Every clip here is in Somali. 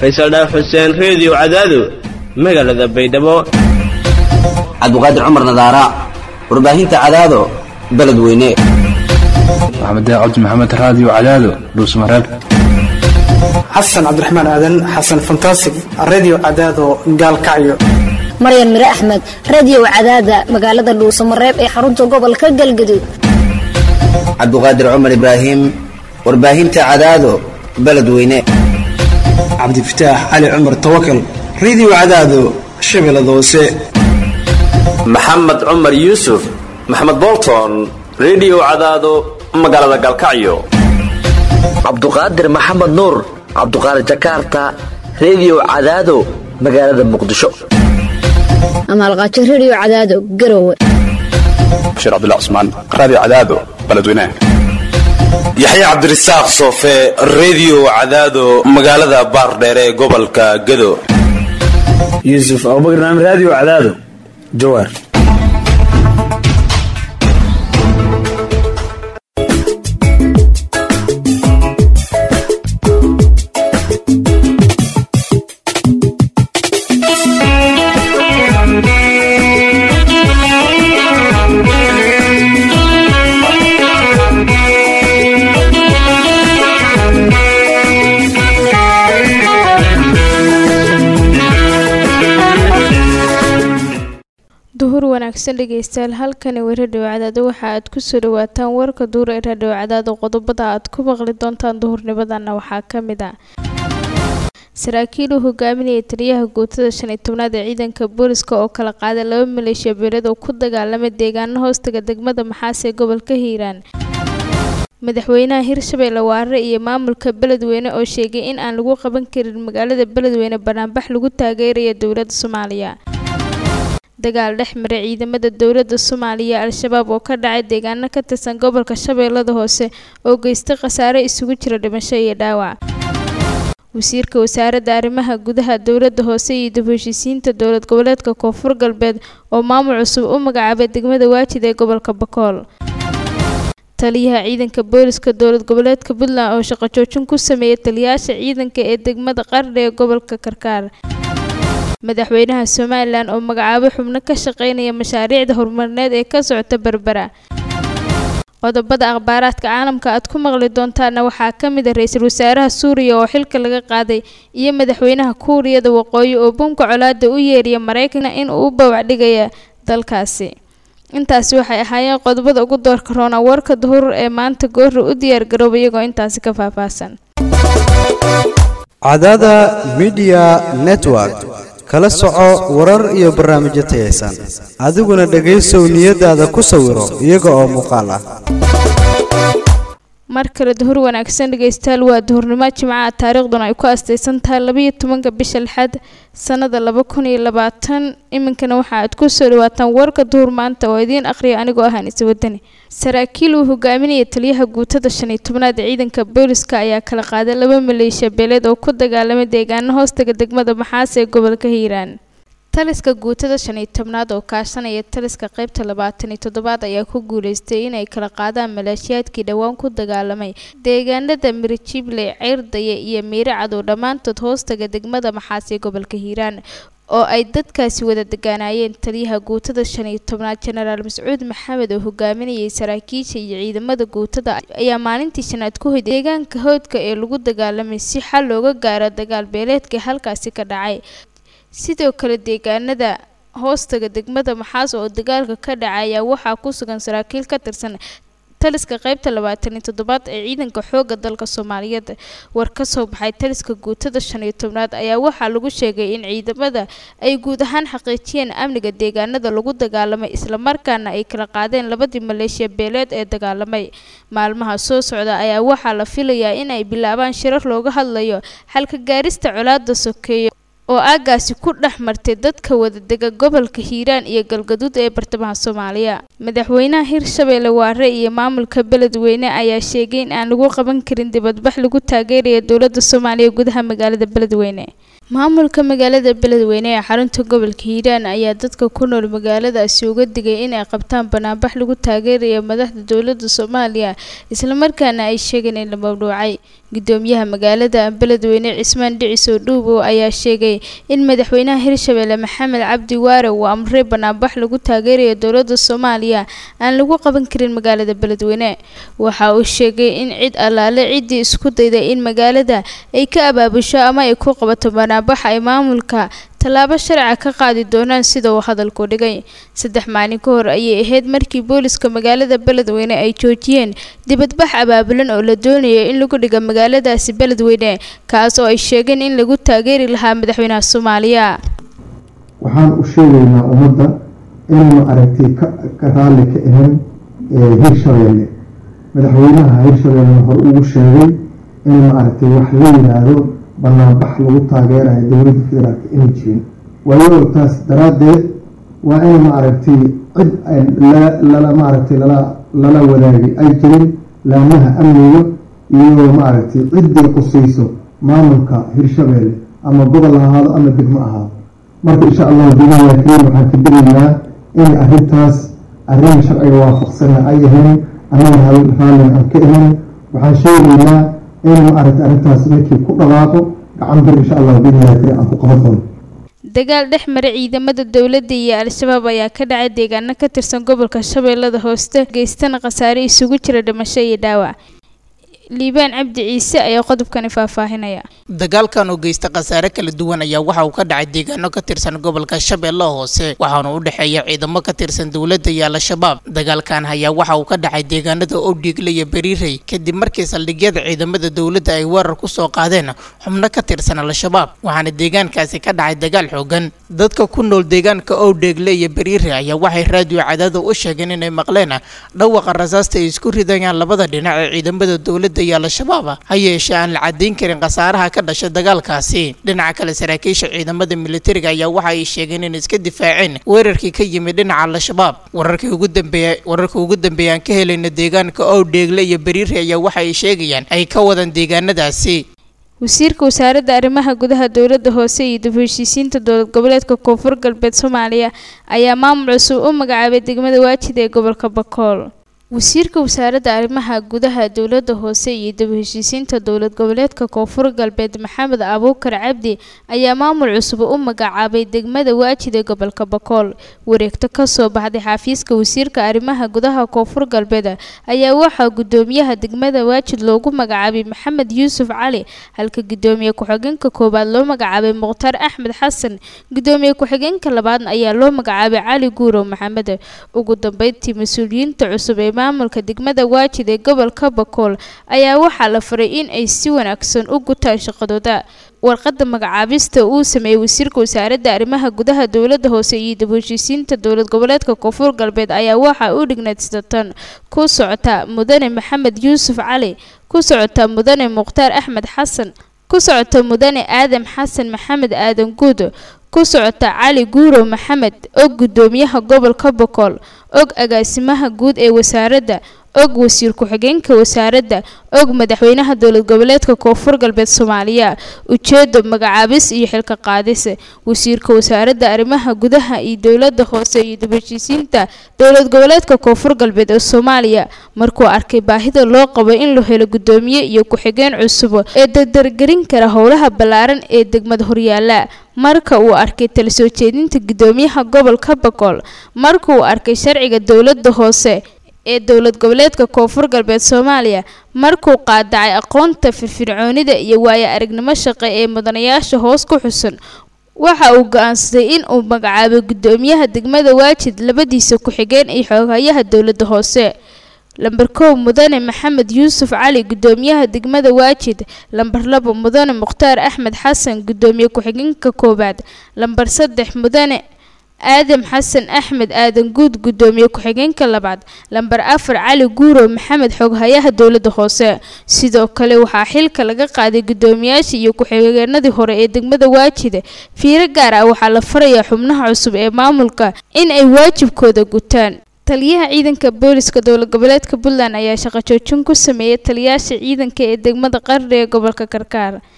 faysal dhaaf xuseen reediyo cadaado magaalada baydhabo cabdiqaadir cumar nadaara warbaahinta cadaado beledweyne maxamed cabdi maxamed raadiyo cadaado dhuusmareeb xasan cabdiraxmaan aadan xasan fantasig redio cadaado gaalkacyo maryan mire axmed radiyow cadaada magaalada dhuusamareeb ee xarunta gobolka galgaduud cabdiqaadir cumar ibraahim warbaahinta cadaado beledweyne cabdifataax cali cumar tawakal redio cadaado shabeellada hoose maxamed cumar yuusuf maxamed bolton redio cadaado magaalada galkacyo cabduqaadir maxamed nuur cabduqaadir jakarta redio cadaado magaalada muqdisho amaalqaajo rediyo cadaado garowe bashiir cabdullah cusmaan raadiyo cadaado beledweynaha yaxya cabdirasaaq soofe redio cadaado magaalada baardheere ee gobolka gado yuusuf abubakar naam raadiyo cadaado jawaar duhur wanaagsan dhegeystayaal halkani waa radhiyo cadaado waxa aad kusoo dhawaataan warka duhur ee radhiyo cadaado qodobada aad ku maqli doontaan duhurnimadana waxaa ka mid ah saraakiil uu hogaaminayay taliyaha guutada shan iyo tobnaad ee ciidanka booliska oo kala qaaday laba maleeshiya beelad oo ku dagaalamay deegaano hoostaga degmada maxaas ee gobolka hiiraan madaxweynaha hirshabeelle waare iyo maamulka beledweyne oo sheegay in aan lagu qaban karin magaalada beledweyne banaanbax lagu taageeraya dowladda soomaaliya dagaal dhex maray ciidamada dowladda soomaaliya al-shabaab oo ka dhacay deegaano ka tirsan gobolka shabeellada hoose oo geystay khasaare isugu jira dhimasho iyo dhaawac wasiirka wasaaradda arrimaha gudaha dowladda hoose iyo dib heshiisiinta dowlad goboleedka koonfur galbeed oo maamul cusub u magacaabay degmada waajid ee gobolka bakool taliyaha ciidanka booliska dowlad goboleedka puntland oo shaqo joojin ku sameeyay taliyayaasha ciidanka ee degmada qardha ee gobolka karkaar madaxweynaha somalilan oo magacaabo xubno ka shaqeynaya mashaariicda horumarineed ee ka socota berbera qodobada akhbaaraadka caalamka aad ku maqli doontaana waxaa ka mid a ra-iisul wasaaraha suuriya oo xilka laga qaaday iyo madaxweynaha kuuriyada waqooyi oo bunka colaada u yeeriya maraykanka in uu u bawacdhigaya dalkaasi intaasi waxay ahaayeen qodobada ugu doorka roona warka duhur ee maanta goorra u diyaar garooba iyagoo intaasi ka faahfaahsan cadaada midiya network kala soco warar iyo barnaamijyo tayaysan adiguna dhegaysow niyadaada ku sawiro iyaga oo muuqaal ah mar kale duhur wanaagsan dhegeystayaal waa duhurnimo jimcaha taariikhduna ay ku astaysan tahay labaiyo tobanka bisha lixaad sanada laba kun iyo labaatan iminkana waxa aad kusoo dhawaataan warka duhur maanta oo idiin akhriya anigoo ah anise wadani saraakiil uu hogaaminaya taliyaha guutada shan iyo tobnaad ee ciidanka booliska ayaa kala qaaday laba maleeshiya beeleed oo ku dagaalamay deegaano hoostaga degmada maxaas ee gobolka hiiraan taliska guutada shan iyo tobnaad oo kaashanaya taliska qaybta labaatan iyo toddobaad ayaa ku guuleystay inay kala qaadaan maleeshiyaadkii dhowaan ku dagaalamay deegaanada mirijible ceyrdaye iyo miire cadow dhammaantood hoostaga degmada maxaas ee gobolka hiiraan oo ay dadkaasi wada degaanaayeen taliyaha guutada shan iyo tobnaad jenaraal mascuud maxamed oo hogaaminayay saraakiisha iyo ciidamada guutada ayaa maalintii shanaad ku hoyday deegaanka hoodka ee lagu dagaalamay si xal looga gaaro dagaal beeleedkii halkaasi ka dhacay sidoo kale deegaanada hoostaga degmada maxaas oo dagaalka ka dhacay ayaa waxaa ku sugan saraakiil ka tirsan taliska qaybta labaatan iyo toddobaad ee ciidanka xoogga dalka soomaaliyeed war ka soo baxay taliska guutada shan iyo tobnaad ayaa waxaa lagu sheegay in ciidamada ay guud ahaan xaqiijiyeen amniga deegaanada lagu dagaalamay islamarkaana ay kala qaadeen labadii maleeshiya beeleed ee dagaalamay maalmaha soo socda ayaa waxaa la filayaa in ay bilaabaan shirar looga hadlayo xalka gaarista colaada sokeeyo oo aagaasi ku dhex martay dadka wadadega gobolka hiiraan iyo galgaduud ee bartamaha soomaaliya madaxweynaha hirshabeelle waare iyo maamulka beledweyne ayaa sheegay in aan lagu qaban karin dibadbax lagu taageeraya dowladda soomaaliya gudaha magaalada beledweyne maamulka magaalada beledweyne ee xarunta gobolka hiiraan ayaa dadka ku nool magaaladaasi uga digay inay qabtaan banaanbax lagu taageerayo madaxda dowladda soomaaliya islamarkaana ay sheegeen in la mamnuucay gudoomiyaha magaalada beledweyne cismaan dhicisow dhuubow ayaa sheegay in madaxweynaha hirshabelle maxamed cabdi waare uu amray banaanbax lagu taageerayo dowladda soomaaliya aan lagu qaban karin magaalada beledweyne waxa uu sheegay in cid allaale ciddii isku dayday in magaalada ay ka abaabusho ama ay ku qabato banaanbax ay maamulka tallaabo sharca ka qaadi doonaan sida uu hadalku dhigay saddex maalin ka hor ayay ahayd markii booliska magaalada beledweyne ay joojiyeen dibadbax abaabulan oo la doonayo in lagu dhiga magaaladaasi beledweyne kaas oo ay sheegeen in lagu taageeri lahaa madaxweynaha soomaaliya waxaan u sheegaynaa ummadda inaynu aragtay ka raalli ka ahayn hirshabeelle madaxweynaha hirshabeelle hor ugu sheegay in maaragtay wax la yiraahdo banaanbax lagu taageerayo dowladda federaalka inay jirin waayo taas daraaddeed waa in maaragtay cid lala maaragtay lala lala wadaagay ay jirin laamaha amniga iyo maaragtay ciddii qusayso maamulka hirshabeelle ama gobol ha ahaado ama degmo ahaado marka insha allahu bilahi kariim waxaan ka digaynaa in arrintaas arrin sharciga waafaqsana ay ahayn annaga raallin aan ka ahayn waxaan sheegaynaa in maaragtay arrintaas markii ku dhawaaqo gacan bir insha allahu bilahi kariim aan ku qaban doono dagaal dhex maray ciidamada dowladda iyo al-shabaab ayaa ka dhacay deegaano ka tirsan gobolka shabeellada hooste geystana khasaare isugu jira dhimasho iyo dhaawac liibaan cabdi ciise ayaa qodobkani faahfaahinaya dagaalkan oo geysta khasaare kala duwan ayaa waxa uu ka dhacay deegaano ka tirsan gobolka shabeelle hoose waxaana u dhexeeya ciidamo ka tirsan dowladda iyo al-shabaab dagaalkan ayaa waxa uu ka dhacay deegaanada owdhiigle iyo beriirey kadib markii saldhigyada ciidamada dowladda ay weerar ku soo qaadeen xubno ka tirsan al-shabaab waxaana deegaankaasi ka dhacay dagaal xoogan dadka ku nool deegaanka owdheegle iyo beriirey ayaa waxay raadiyo cadaada u sheegeen inay maqleen dhawaqa rasaasta ay isku ridayaan labada dhinac ee ciidamada dowladda iyo al-shabaab ha yeeshee aan la cadayn karin khasaaraha ka dhashay dagaalkaasi dhinaca kale saraakiisha ciidamada militariga ayaa waxa ay sheegeen in iska difaaceen weerarkii ka yimid dhinaca al-shabaab wararkii ugu dambeeya wararka ugu dambeeya aan ka helayna deegaanka owdheegle iyo beriiri ayaa waxa ay sheegayaan ay ka wadaan deegaanadaasi wasiirka wasaaradda arrimaha gudaha dowladda hoose iyo dib heshiisiinta dowlad goboleedka koonfur galbeed soomaaliya ayaa maamul cusub u magacaabay degmada waajid ee gobolka bakool wasiirka wasaaradda arrimaha gudaha dowladda hoose iyo dib heshiisiinta dowlad goboleedka koonfur galbeed maxamed abuukar cabdi ayaa maamul cusub u magacaabay degmada waajid ee gobolka bakool wareegto kasoo baxday xafiiska wasiirka arrimaha gudaha koonfur galbeed ayaa waxaa gudoomiyaha degmada waajid loogu magacaabay maxamed yuusuf cali halka gudoomiye ku-xigeenka koowaad loo magacaabay mukhtaar axmed xasan gudoomiye ku-xigeenka labaad ayaa loo magacaabay cali guurow maxamed ugu dambeyntii mas-uuliyiinta cusub ee maamulka degmada waajid ee gobolka bakool ayaa waxaa la faray in ay si wanaagsan u gutaan shaqadooda warqadda magacaabista uu sameeyey wasiirka wasaaradda arrimaha gudaha dowladda hoose iyo dib heshiisiinta dowlad goboleedka koonfur galbeed ayaa waxaa u dhignayd sidatan ku socota mudane maxamed yuusuf cali ku socota mudane mukhtaar axmed xasan ku socota mudane aadam xasan maxamed aadan guud ku socota cali guurow maxamed og gudoomiyaha gobolka bokool og agaasimaha guud ee wasaaradda og wasiir ku-xigeenka wasaaradda og madaxweynaha dowlad goboleedka koonfur galbeed soomaaliya ujeedo magacaabis iyo xilka qaadis wasiirka wasaaradda arrimaha gudaha iyo dowladda hoose iyo dib heshiisiinta dowlad goboleedka koonfur galbeed ee soomaaliya markuu arkay baahida loo qabo in la helo gudoomiye iyo ku-xigeen cusub ee dardargelin kara howlaha ballaaran ee degmada horyaala marka uu arkay tala soo jeedinta gudoomiyaha gobolka bakool marka uu arkay sharciga dowladda hoose ee dowlad goboleedka koonfur galbeed soomaaliya markuu qaadacay aqoonta firfircoonida iyo waayo aragnimo shaqe ee mudanayaasha hoos ku xusan waxa uu go-aansaday in uu magacaabo gudoomiyaha degmada waajid labadiisa ku-xigeen iyo xooghayaha dowladda hoose lamber kow mudane maxamed yuusuf cali gudoomiyaha degmada waajid lamber labo mudane mukhtaar axmed xasan gudoomiye ku-xigeenka koowaad lamber saddex mudane aadam xasan axmed aadan guud gudoomiye ku-xigeenka labaad lamber afar cali guurow maxamed xooghayaha dowladda hoose sidoo kale waxaa xilka laga qaaday gudoomiyaasha iyo ku-xigeenadii hore ee degmada waajida fiiro gaar ah waxaa la farayaa xubnaha cusub ee maamulka in ay waajibkooda gutaan taliyaha ciidanka booliska dowlad goboleedka puntland ayaa shaqo joojin ku sameeyay taliyaasha ciidanka ee degmada qarri ee gobolka karkaar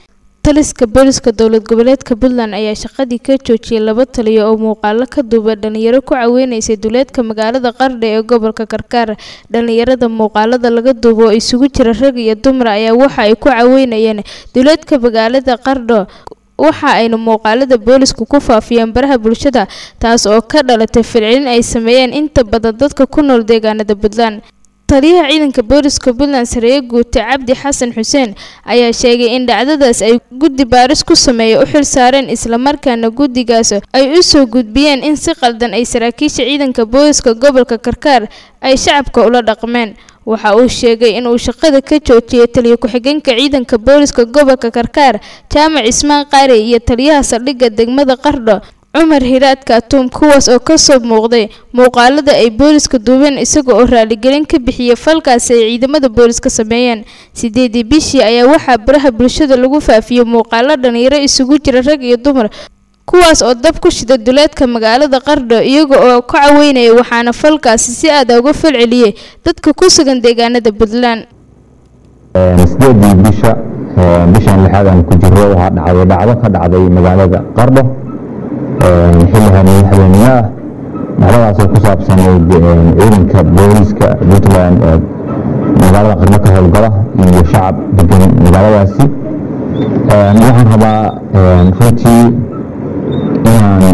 taliska booliska dowlad goboleedka puntland ayaa shaqadii ka joojiyay laba taliyo oo muuqaalo ka duuba dhalinyaro ku caweyneysay duleedka magaalada qardha ee gobolka karkaar dhalinyarada muuqaalada laga duubo oo isugu jira rag iyo dumar ayaa waxa ay ku caweynayeen duleedka magaalada qardho waxa ayna muuqaalada boolisku ku faafiyeen baraha bulshada taas oo ka dhalatay filcilin ay sameeyeen inta badan dadka ku nool deegaanada puntland taliyaha ciidanka booliska puntland sareeye guute cabdi xasan xuseen ayaa sheegay in dhacdadaas ay guddi baaris ku sameeya u xil saareen islamarkaana guddigaas ay u soo gudbiyeen in si qaldan ay saraakiisha ciidanka booliska gobolka karkaar ay shacabka ula dhaqmeen waxa uu sheegay inuu shaqada ka joojiyay taliya ku-xigeenka ciidanka booliska gobolka karkaar jaamac ismaan qaari iyo taliyaha saldhigga degmada qardho cumar hiraad kaatuum kuwaas oo kasoo muuqday muuqaalada ay booliska duubeen isaga oo raaligelin ka bixiyay falkaasi ay ciidamada booliska sameeyeen sideedii bishii ayaa waxaa baraha bulshada lagu faafiyey muuqaalo dhalinyaro isugu jira rag iyo dumar kuwaas oo dab ku shida duleedka magaalada qardho iyaga oo ka caweynaya waxaana falkaasi si aada uga falceliyey dadka ku sugan deegaanada puntland sideedii bisha bishan lixaad aan ku jiro waxaa dhacday dhacdo ka dhacday magaalada qardho xilli habeenimo ah dhacdadaasoo ku saabsanayd ciidanka booliska puntland ee magaalada qardho ka howlgala iyo shacab degan magaaladaasi waxaan rabaa runtii inaan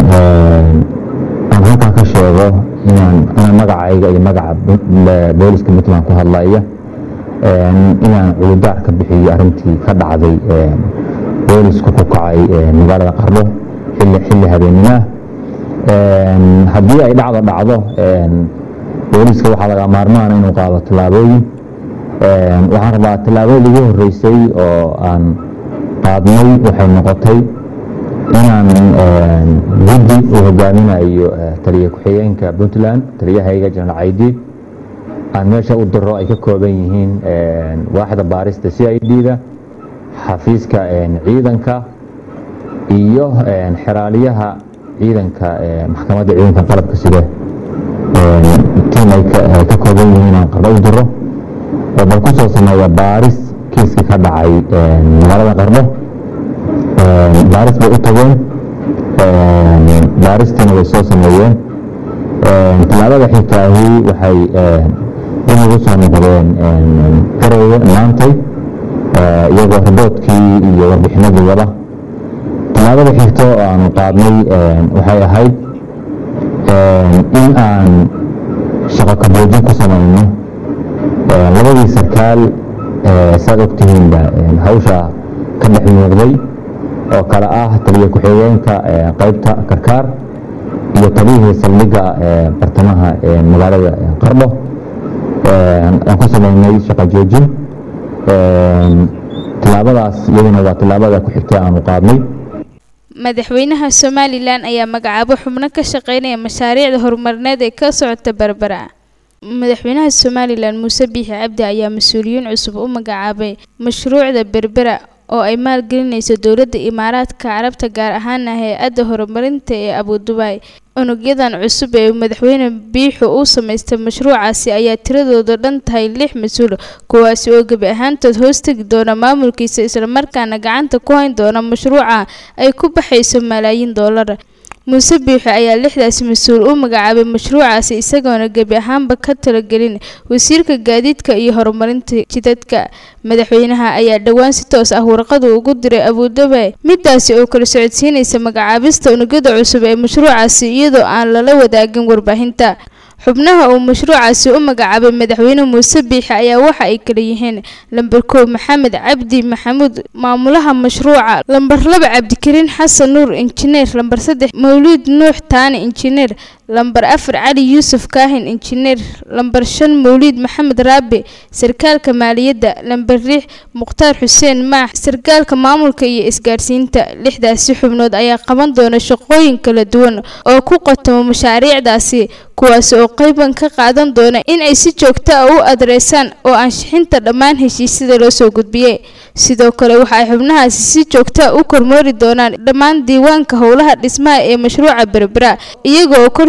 aan halkaa ka sheego inaan inaan magacayga iyo magaca booliska puntland ku hadlaya inaan culudaar ka bixiyo arrintii ka dhacday boolisku ku kacay magaalada qardho xilli xilli habeenimoah haddii ay dhacdo dhacdo booliska waxaa laga maarmaana inuu qaado tallaabooyin waxaan rabaa tallaabadii ugu horeysay oo aan qaadnay waxay noqotay inaan guddi uu hogaaminayo taliya ku-xigeenka puntland taliyahayga jenaraal caydiid aan meesha u diro ay ka kooban yihiin waaxda baarista c i d da xafiiska ciidanka iyo xeraaliyaha ciidanka maxkamadda ciidanka qalabka side tiim ay ka kooban yihiin aan qardho u diro oo bal ku soo sameeya baaris kiiskii ka dhacay magaalada qardho baaris bay u tageen baaristiina way soo sameeyeen tallaabada xigtaahi waxay dib ugu soo noqdeen garowe maantay iyagoo riboodkii iyo warbixinadii wada tallaabada xigto oo aanu qaadnay waxay ahayd in aan shaqo kaboojin ku samayno labadii sarkaal saad ogtihiinba hawsha ka dhex muuqday oo kale ah taliya ku-xigeenka qaybta karkaar iyo taliyihii saldhigga bartamaha magaalada qardho aan ku samaynay shaqo joojin tallaabadaas iyaduna waa tallaabada ku xigtay aanu qaadnay madaxweynaha somalilan ayaa magacaabo xubno ka shaqeynaya mashaariicda horumarineed ee ka socota berbera madaxweynaha somalilan muuse biixi cabdi ayaa mas-uuliyiin cusub u magacaabay mashruucda berbera oo ay maalgelinayso dowladda imaaraadka carabta gaar ahaana hay-adda horumarinta ee abudubaay unugyadan cusub ee madaxweyne biixu uu samaystay mashruucaasi ayaa tiradooda dhan tahay lix mas-uul kuwaasi oo gebi ahaantood hoostegi doona maamulkiisa islamarkaana gacanta ku hayn doona mashruuca ay ku baxayso malaayiin doolar muuse biixi ayaa lixdaasi mas-uul u magacaabay mashruucaasi isagoona gebi ahaanba ka talagelin wasiirka gaadiidka iyo horumarinta jidadka madaxweynaha ayaa dhowaan si toos ah warqadu ugu diray abudabi midaasi oo kala socodsiinaysa magacaabista unugyada cusub ee mashruucaasi iyadoo aan lala wadaagin warbaahinta xubnaha uu mashruucaasi u magacaabay madaxweyne muuse biixi ayaa waxa ay kala yihiin lamber kow maxamed cabdi maxamuud maamulaha mashruuca lamber laba cabdikariin xasan nuur injineer lamber saddex mawliid nuux taani injineer lamber afar cali yuusuf kaahin injineer lamber shan mawliid maxamed raabi sarkaalka maaliyadda lamber lix mukhtaar xuseen maax sarkaalka maamulka iyo isgaadhsiinta lixdaasi xubnood ayaa qaban doona shaqooyin kala duwan oo ku qotamo mashaariicdaasi kuwaasi oo qeyban ka qaadan doona in ay si joogto ah u adreysaan oo ansixinta dhammaan heshiisyada loo soo gudbiyey sidoo kale waxa ay xubnahaasi si joogta u kormoori doonaan dhammaan diiwaanka howlaha dhismaha ee mashruuca berbera iyaga oo kor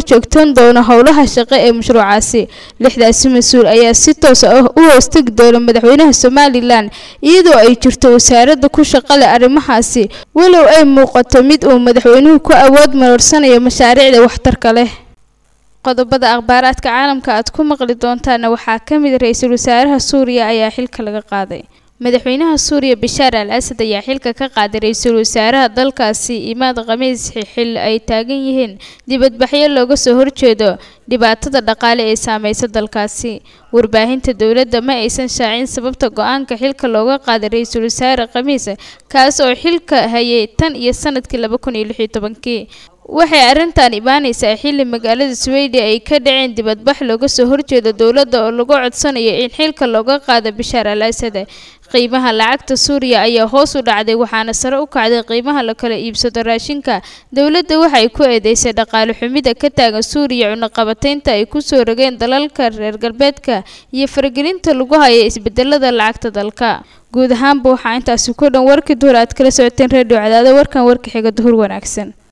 korjoogtan doono howlaha shaqo ee mashruucaasi lixdaasi mas-uul ayaa si toos ah u hoostegi doona madaxweynaha somalilan iyadoo ay jirto wasaaradda ku shaqale arrimahaasi walow ay muuqato mid uu madaxweynuhu ku awood maroorsanayo mashaariicda waxtarka leh qodobada akhbaaraadka caalamka aad ku maqli doontaana waxaa ka mid ra-iisul wasaaraha suuriya ayaa xilka laga qaaday madaxweynaha suuriya bashaar al asad ayaa xilka ka qaaday ra-iisul wasaaraha dalkaasi imaad khamiis xil ay taagan yihiin dibadbaxyo looga soo horjeedo dhibaatada dhaqaale ee saameysa dalkaasi warbaahinta dowladda ma aysan shaacin sababta go-aanka xilka looga qaaday ra-iisul wasaare khamiis kaas oo xilka hayay tan iyo sanadkii laba kun iyo lix iyo tobankii waxay arrintan imaaneysaa xilli magaalada sweden ay ka dhaceen dibadbax looga soo horjeedo dowladda oo lagu codsanayo in xilka looga qaado bashaar al asad qiimaha lacagta suuriya ayaa hoos u dhacday waxaana sare u kacday qiimaha la kala iibsado raashinka dowladda waxay ku eedeysay dhaqaale xumida ka taagan suuriya cunaqabataynta ay kusoo rogeen dalalka reer galbeedka iyo faragelinta lagu haya isbedelada lacagta dalka guud ahaanba waxaa intaasi ku dhan warkii duhur aad kala socoteen redio cadaado warkan warka xiga duhur wanaagsan